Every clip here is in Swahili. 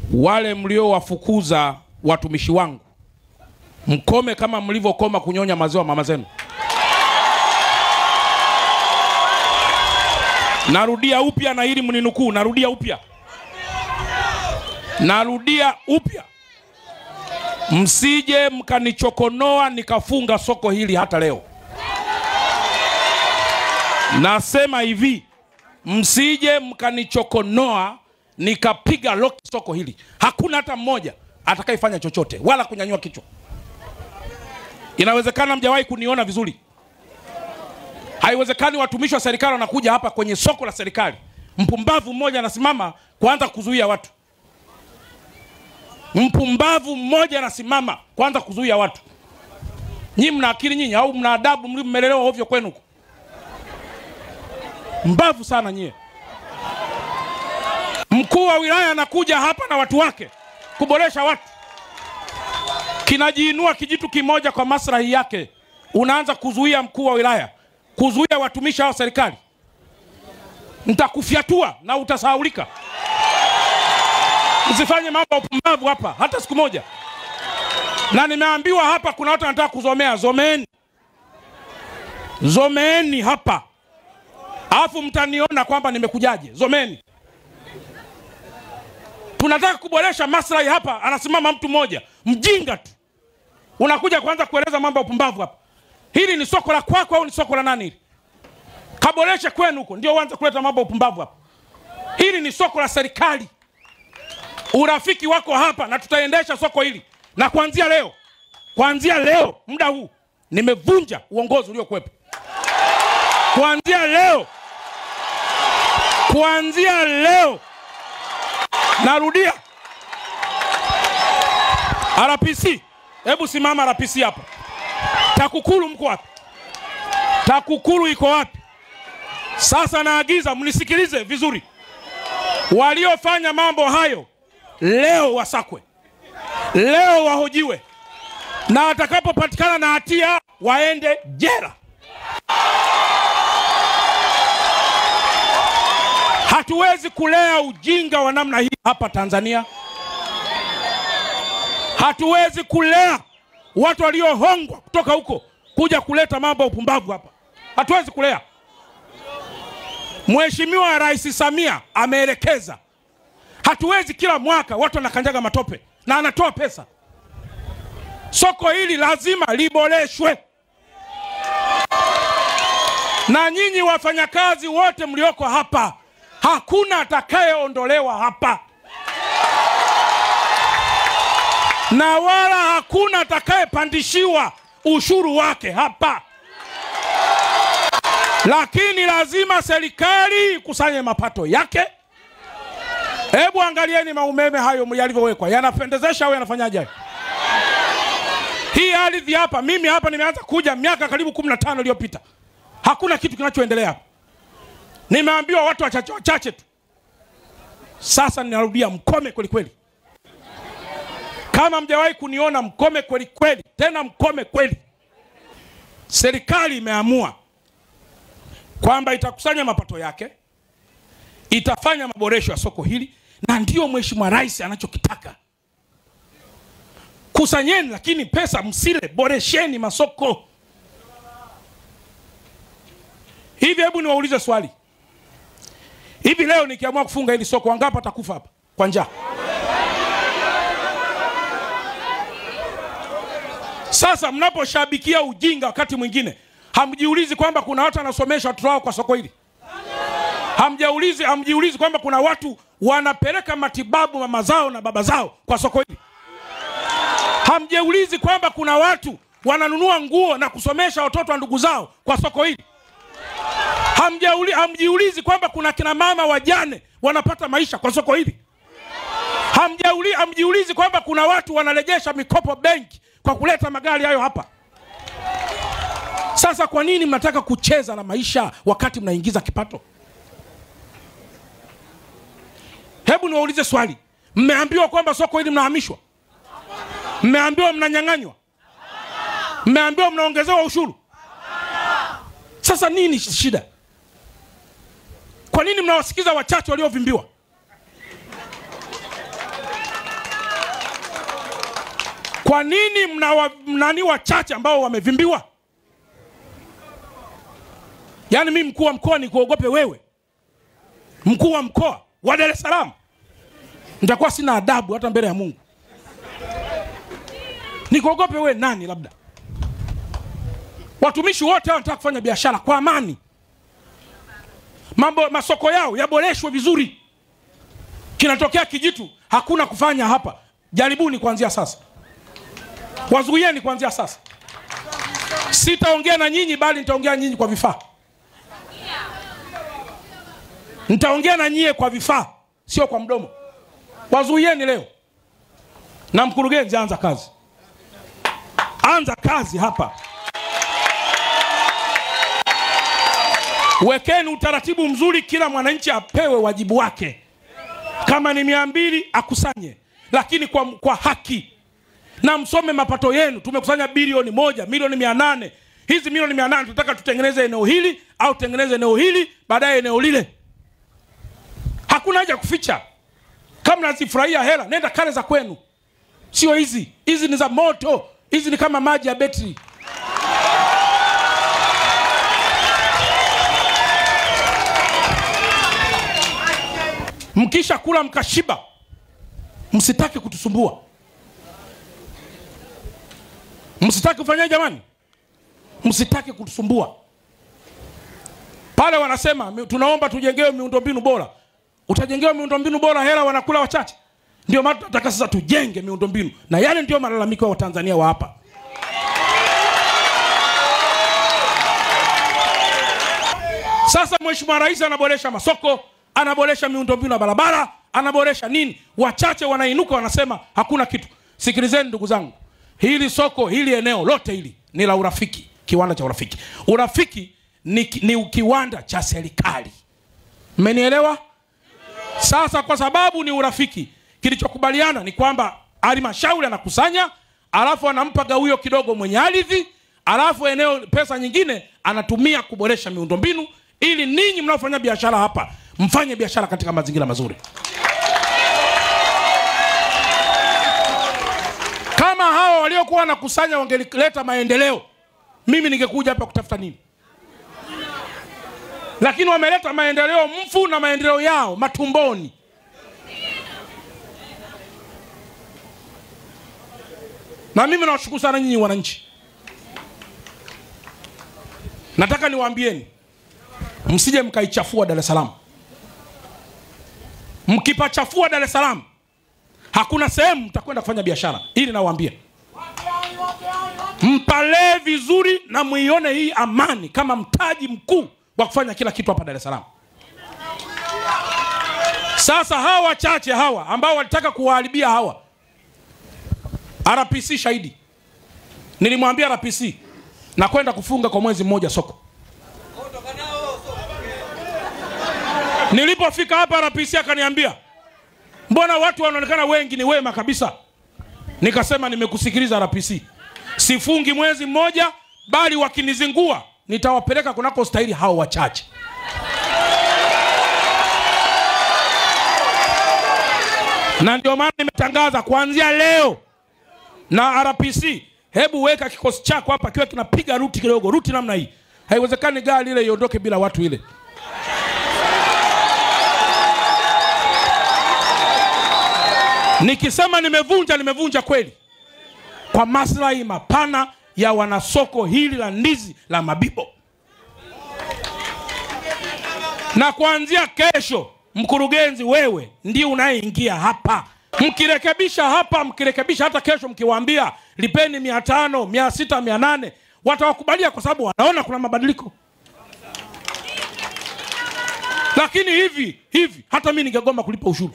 wale mliowafukuza watumishi wangu mkome kama mlivyokoma kunyonya maziwa mama zenu. Narudia upya na ili mninukuu, narudia upya, narudia upya, msije mkanichokonoa nikafunga soko hili hata leo. Nasema hivi, msije mkanichokonoa nikapiga loki soko hili. Hakuna hata mmoja atakayefanya chochote wala kunyanyua kichwa. Inawezekana mjawahi kuniona vizuri. Haiwezekani watumishi wa serikali wanakuja hapa kwenye soko la serikali, mpumbavu mmoja anasimama kuanza kuzuia watu. Mpumbavu mmoja anasimama kuanza kuzuia watu. Nyinyi mna akili nyinyi au mna adabu? Mmelelewa ovyo kwenu huko? Mbavu sana nyie. Mkuu wa wilaya anakuja hapa na watu wake kuboresha watu, kinajiinua kijitu kimoja kwa maslahi yake, unaanza kuzuia mkuu wa wilaya, kuzuia watumishi hao serikali. Nitakufyatua na utasahaulika. Msifanye mambo ya upumbavu hapa hata siku moja. Na nimeambiwa hapa kuna watu wanataka kuzomea, zomeeni, zomeeni hapa, alafu mtaniona kwamba nimekujaje. Zomeni. Tunataka kuboresha maslahi hapa, anasimama mtu mmoja mjinga tu, unakuja kwanza kueleza mambo ya upumbavu hapa. Hili ni soko la kwako au ni soko la nani? Hili kaboreshe kwenu huko, ndio uanze kuleta mambo ya upumbavu hapa. Hili ni soko la serikali, urafiki wako hapa, na tutaendesha soko hili, na kuanzia leo, kuanzia leo muda huu nimevunja uongozi uliokuwepo. Kuanzia leo, kuanzia leo Narudia, RPC, hebu simama RPC hapa. TAKUKURU mko wapi? TAKUKURU iko wapi? Sasa naagiza mnisikilize vizuri, waliofanya mambo hayo leo wasakwe, leo wahojiwe, na watakapopatikana na hatia waende jela. Hatuwezi kulea ujinga wa namna hii hapa Tanzania. Hatuwezi kulea watu waliohongwa kutoka huko kuja kuleta mambo ya upumbavu hapa. Hatuwezi kulea. Mheshimiwa Rais Samia ameelekeza, hatuwezi kila mwaka watu wanakanyaga matope na anatoa pesa. Soko hili lazima liboreshwe, na nyinyi wafanyakazi wote mlioko hapa hakuna atakayeondolewa hapa na wala hakuna atakayepandishiwa ushuru wake hapa, lakini lazima serikali ikusanye mapato yake. Hebu angalieni maumeme hayo yalivyowekwa, yanapendezesha au yanafanyaje hayo? Hii ardhi hapa, mimi hapa nimeanza kuja miaka karibu kumi na tano iliyopita, hakuna kitu kinachoendelea hapa. Nimeambiwa watu wachache wachache tu. Sasa ninarudia, mkome kweli kweli. Kama mjawahi kuniona, mkome kweli kweli, tena mkome kweli. Serikali imeamua kwamba itakusanya mapato yake, itafanya maboresho ya soko hili, na ndiyo Mheshimiwa Rais anachokitaka. Kusanyeni, lakini pesa msile, boresheni masoko. Hivi hebu niwaulize swali Hivi leo nikiamua kufunga hili soko, wangapi atakufa hapa kwa njaa? Sasa mnaposhabikia ujinga, wakati mwingine hamjiulizi kwamba kuna watu wanasomesha watoto wao kwa soko hili. Hamjaulizi, hamjiulizi kwamba kuna watu wanapeleka matibabu mama zao na baba zao kwa soko hili. Hamjaulizi kwamba kuna watu wananunua nguo na kusomesha watoto wa ndugu zao kwa soko hili. Hamjauli, hamjiulizi kwamba kuna kina mama wajane wanapata maisha kwa soko hili. Hamjauli, hamjiulizi kwamba kuna watu wanarejesha mikopo benki kwa kuleta magari hayo hapa. Sasa kwa nini mnataka kucheza na maisha wakati mnaingiza kipato? Hebu niwaulize swali, mmeambiwa kwamba soko hili mnahamishwa? Mmeambiwa mnanyang'anywa? Mmeambiwa mnaongezewa ushuru? Sasa nini shida? Kwa nini mnawasikiza wachache waliovimbiwa? Kwa nini mna wa- mnani wachache ambao wamevimbiwa? Yaani mimi mkuu wa mkoa nikuogope wewe, mkuu wa mkoa wa Dar es Salaam? Nitakuwa sina adabu hata mbele ya Mungu. Nikuogope wewe nani? Labda watumishi wote wanataka kufanya biashara kwa amani, mambo masoko yao yaboreshwe vizuri. Kinatokea kijitu, hakuna kufanya hapa. Jaribuni kuanzia sasa, wazuieni kuanzia sasa. Sitaongea na nyinyi, bali nitaongea nyinyi kwa vifaa. Nitaongea na nyie kwa vifaa, sio kwa mdomo. Wazuieni leo. Na mkurugenzi, anza kazi, anza kazi hapa. Wekeni utaratibu mzuri, kila mwananchi apewe wajibu wake. Kama ni mia mbili akusanye, lakini kwa, kwa haki na msome mapato yenu. Tumekusanya bilioni moja milioni mia nane hizi milioni mia nane tunataka tutengeneze eneo hili au tutengeneze eneo hili baadaye eneo lile. Hakuna haja ya kuficha. Kama nazifurahia hela, nenda kale za kwenu, sio hizi. Hizi ni za moto, hizi ni kama maji ya betri. Mkisha kula mkashiba, msitaki kutusumbua, msitaki kufanya jamani, msitaki kutusumbua. Pale wanasema mi- tunaomba tujengewe miundombinu bora. Utajengewa miundombinu bora, hela wanakula wachache. Ndio maana tunataka sasa tujenge miundombinu, na yale ndio malalamiko ya Watanzania wa hapa. Sasa Mheshimiwa Rais anaboresha masoko, anaboresha miundombinu ya barabara, anaboresha nini. Wachache wanainuka wanasema hakuna kitu. Sikilizeni ndugu zangu, hili soko hili eneo lote hili ni la urafiki, kiwanda cha urafiki. Urafiki ni, ki- ni kiwanda cha serikali, mmenielewa? Sasa kwa sababu ni urafiki, kilichokubaliana ni kwamba halmashauri anakusanya, alafu anampa gawio kidogo mwenye ardhi, alafu eneo pesa nyingine anatumia kuboresha miundombinu, ili ninyi mnaofanya biashara hapa mfanye biashara katika mazingira mazuri. Kama hawa waliokuwa wanakusanya wangeleta maendeleo, mimi ningekuja hapa kutafuta nini? Lakini wameleta maendeleo mfu na maendeleo yao matumboni. Na mimi nawashukuru sana nyinyi wananchi. Nataka niwaambieni, msije mkaichafua Dar es Salaam. Mkipachafua Dar es Salaam, hakuna sehemu mtakwenda kufanya biashara. Ili nawaambia, mpalee vizuri na muione hii amani kama mtaji mkuu wa kufanya kila kitu hapa Dar es Salaam. Sasa hawa wachache hawa ambao walitaka kuwaharibia hawa, RPC shahidi, nilimwambia RPC na kwenda kufunga kwa mwezi mmoja soko. Nilipofika hapa RPC akaniambia, mbona watu wanaonekana wengi ni wema kabisa. Nikasema nimekusikiliza RPC, sifungi mwezi mmoja, bali wakinizingua nitawapeleka kunako stahili hao wachache. Na ndio maana nimetangaza kuanzia leo na RPC, hebu weka kikosi chako hapa kiwe kinapiga ruti kidogo, ruti namna hii. Haiwezekani gari ile iondoke bila watu ile. Nikisema nimevunja, nimevunja kweli, kwa maslahi mapana ya wanasoko hili la ndizi la Mabibo. Na kuanzia kesho, mkurugenzi, wewe ndiye unayeingia hapa. Mkirekebisha hapa, mkirekebisha hata kesho, mkiwaambia lipeni mia tano, mia sita, mia nane, watawakubalia kwa sababu wanaona kuna mabadiliko. Lakini hivi hivi, hata mi ningegoma kulipa ushuru.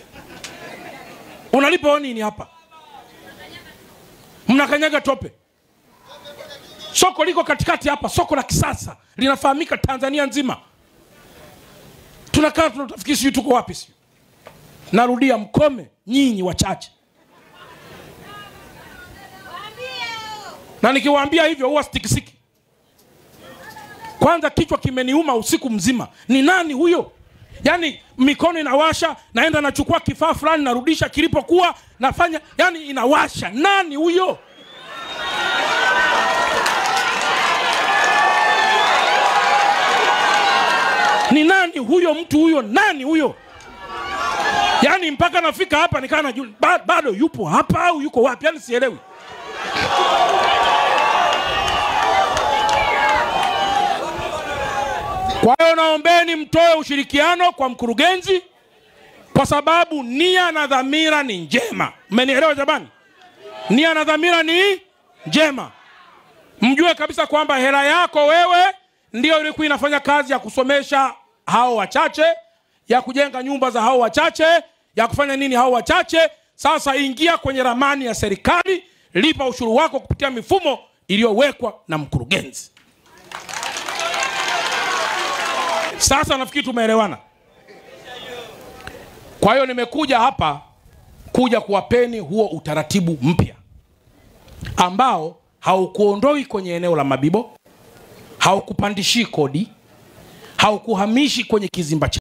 Unalipa nini hapa? Mnakanyaga tope. Soko liko katikati hapa, soko la kisasa linafahamika Tanzania nzima. Tunakaa tunatafikiri sijui tuko wapi, sijui. Narudia, mkome nyinyi wachache, na nikiwaambia hivyo huwa sitikisiki. Kwanza kichwa kimeniuma usiku mzima. Ni nani huyo? yani mikono inawasha naenda nachukua kifaa fulani narudisha kilipokuwa nafanya yani inawasha nani huyo ni nani huyo mtu huyo nani huyo yaani mpaka nafika hapa nikaa najua ba, bado yupo hapa au yuko wapi yaani sielewi kwa hiyo naombeni mtoe ushirikiano kwa mkurugenzi kwa sababu nia na dhamira ni njema mmenielewa jamani nia na dhamira ni njema mjue kabisa kwamba hela yako wewe ndio ilikuwa inafanya kazi ya kusomesha hao wachache ya kujenga nyumba za hao wachache ya kufanya nini hao wachache sasa ingia kwenye ramani ya serikali lipa ushuru wako kupitia mifumo iliyowekwa na mkurugenzi sasa nafikiri tumeelewana kwa hiyo nimekuja hapa kuja kuwapeni huo utaratibu mpya ambao haukuondoi kwenye eneo la mabibo haukupandishii kodi haukuhamishi kwenye kizimba cha